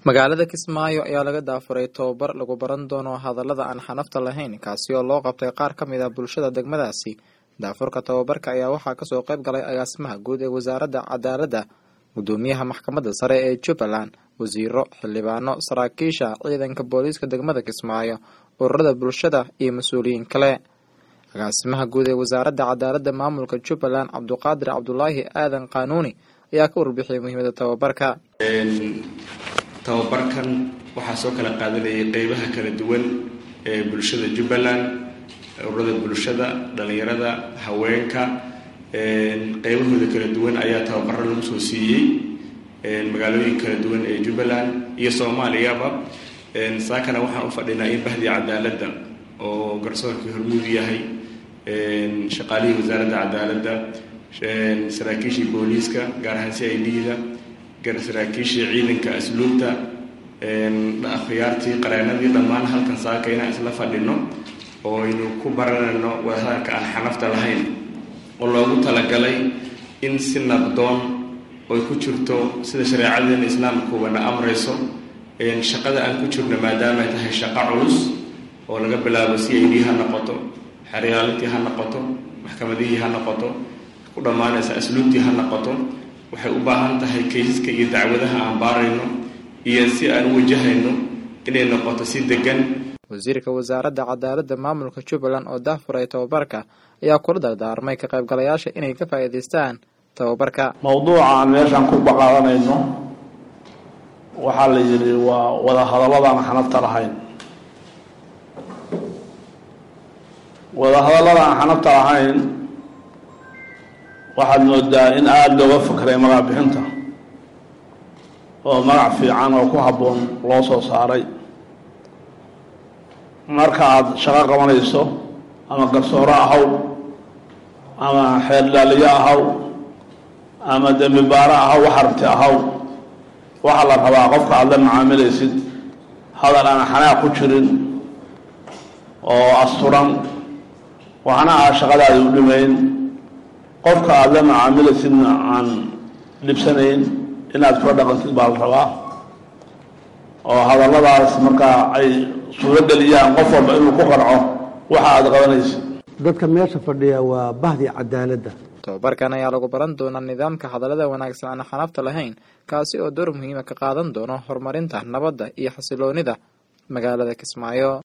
magaalada kismaayo ayaa laga daafuray tobabar lagu baran doono hadallada aan xanafta lahayn kaasi oo loo qabtay qaar ka mid ah bulshada degmadaasi daafurka tobabarka ayaa waxaa kasoo qayb galay agaasimaha guud ee wasaaradda cadaaladda gudoomiyaha maxkamadda sare ee jubbaland wasiiro xildhibaano saraakiisha ciidanka booliiska degmada kismaayo ururada bulshada iyo mas-uuliyiin kale agaasimaha guud ee wasaaradda cadaaladda maamulka jubbaland cabduqaadir cabdulaahi aadan qaanuuni ayaa ka warbixiyay muhiimada tobabarka tababarkan waxaa soo kala qaadanayay qeybaha kala duwan ee bulshada jubbaland ururada bulshada dhalinyarada haweenka qeybahooda kala duwan ayaa tababaro lagu soo siiyey magaalooyin kala duwan ee jubbaland iyo soomaaliyaba saakana waxaan u fadhinaa in bahdii cadaaladda oo garsoorkii hormuud yahay shaqaalihii wasaaradda cadaaladda saraakiishii booliiska gaar ahaan c i d-da saraakiishii ciidanka asluubta akhyaartii qareenadii dhammaan halkan saaka inaan isla fadhino oo aynu ku baranayno wadahadalka aan xanafta lahayn oo loogu talagalay in si nabdoon oy ku jirto sida shareecadeena islaamkuubana amrayso shaqada aan ku jirno maadaamaay tahay shaqo culus oo laga bilaabo c i d ha noqoto xeryaalintii ha noqoto maxkamadihii ha noqoto ku dhammaanaysa asluubtii ha noqoto waxay u baahan tahay kaysaska iyo dacwadaha aan baarayno iyo si aan u wajahayno inay noqoto si degan wasiirka wasaaradda cadaaladda maamulka jubbaland oo daafuray tababarka ayaa kula dardaarmay ka qaybgalayaasha inay ka faa'iidaystaan tababarka mowduuca aan meeshaan ku baqaadanayno waxaa la yidhi waa wada hadalladaan xanafta lahayn wada hadallada aan xanafta lahayn waxaad moodaa in aada looga fakray magac bixinta oo magac fiican oo ku habboon loo soo saaray marka aada shaqo qabanayso ama garsooro ahaw ama xeerdhaaliyo ahaw ama dembi baaro ahaw wax aragti ahaw waxaa la rabaa qofka aada la macaamilaysid hadal aan xanaaq ku jirin oo asturan waxna aa shaqadaadi u dhimayn qofka aada la macaamilaysidna aan dhibsanayn inaad kula dhaqantid baa la rabaa oo hadalladaas markaa ay suurageliyaan qof walba inuu ku qarco waxa aada qabanaysid dadka meesha fadhiya waa bahdii cadaaladda tobabarkan ayaa lagu baran doonaa nidaamka hadallada wanaagsan aan xanafta lahayn kaasi oo door muhiima ka qaadan doono horumarinta nabadda iyo xasiloonida magaalada kismaayo